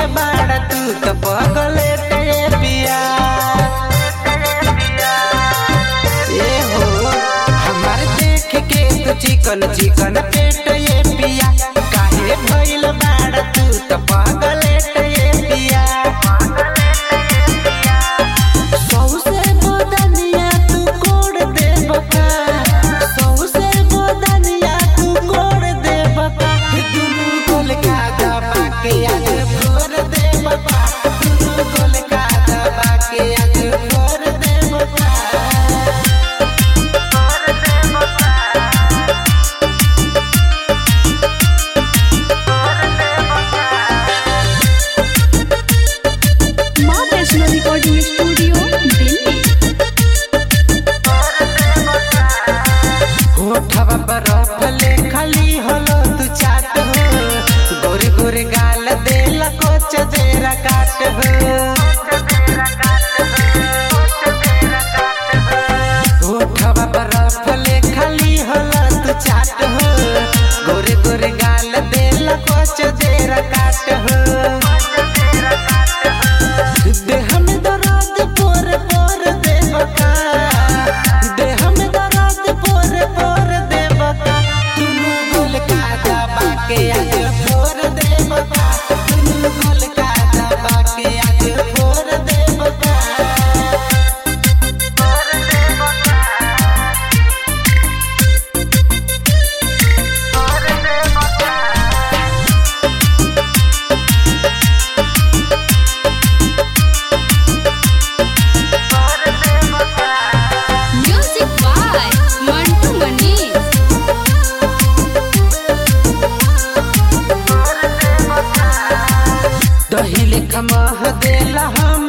बाड़ा तू तो पगले ते पिया ए हो हमार देख के तो चिकन चिकन पेट ये पिया काहे भइल बाड़ा तू तो पगले ते पिया सौसे बदनिया तू कोड़ दे बका सौसे बदनिया तू कोड़ दे बका दुनू गोल का दबा के आज फोर दे बका दुनू गोल का दबा के आज फोर दे बका माँ वैष्णो रिकॉर्डिंग स्टूडियो दिल्ली होठवा बरफ ले खाली हलो तू चाट हो गोरे गोरे गाल देला कोच देरा काट हो होठवा बरफ ले खाली हलो तू चाट हो गोरे गोरे गाल देला कोच देरा काट हो देह में दर्द पोर पोर देवका देह में दर्द पोर पोर देवका दुनू गोल का दबा के आज फोर देवका दुनू गोल का दबा के आज फोर देवका म्यूजिक बाय मंटू मनीष दही लेखा मह देला हम